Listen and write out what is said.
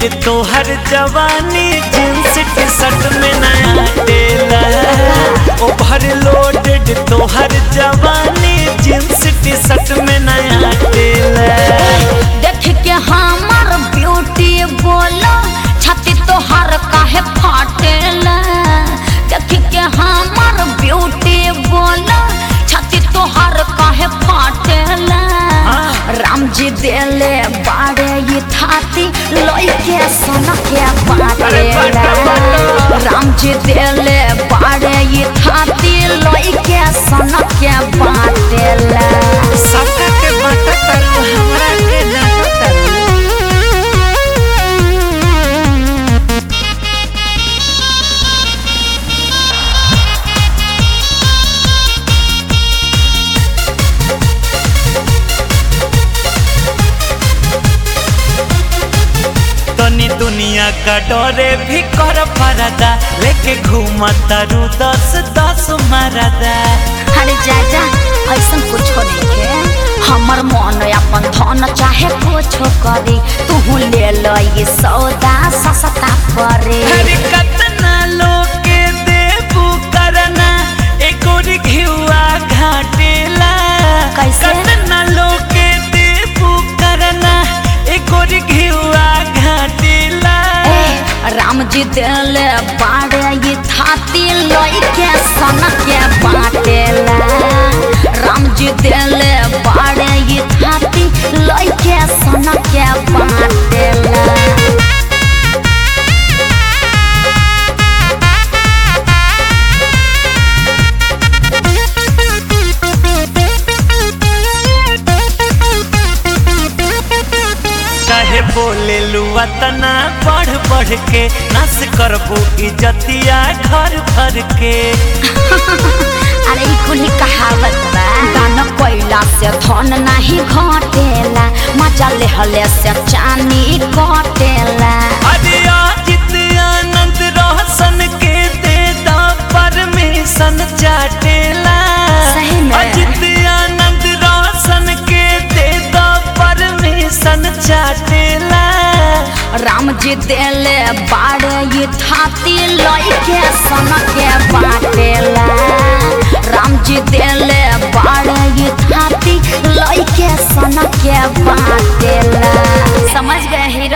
तोहर जवानी jeans T shirt में नया टेला ओवर लोडेड तोहर जवानी जींस टी शर्ट में नया टेला देख के हमर ब्यूटी बोलो छाती तोहर काहे फाटेला देख के हमर ब्यूटी बोलो छाती तोहर काहे फाटेला हाँ। राम जी देले बाड़े ये थाती लोई के सोना के बाटेला राम जी देले बाड़े ये थाती लोई के सोना के बाटेला सबका के बता तरु हमरा के डांटा तरु तनी दुनिया का डरे भी कर परदा लेके घूमता रू दस दस मरदा अरे जाजा ऐसा कुछ नहीं है हमर मन अपन धन चाहे कुछ करी तू ले लो ये सौदा सस्ता परे अरे कतना लोग के देबू करना एको घिउआ घाटेला कैसे? कतना लोग के देबू करना एको घिउआ घाटेला ए, राम जी दिल बाड़े ये थाती लोई के सन के बाटेला राम जी दिल बाड़े ये थाती लोई के सन के बाटेला काहे बोले लुआ तना बढ़ बढ़ के नस करबू इजतिया घर भर के अरे ई कुली कहावत बा दान कोइला से धन नाही घटेला मजा लेहले से चानी कटेला अरे अजित आनंद रोशन के दे दा परमिशन चाटेला सही में। अजित आनंद रोशन के दे दा परमिशन चाटेला राम जी देले बाड़े ये थाती लई के सन के बाटेला राम जी देले बाड़े ये थाती लई के सन के बाटेला समझ गए हे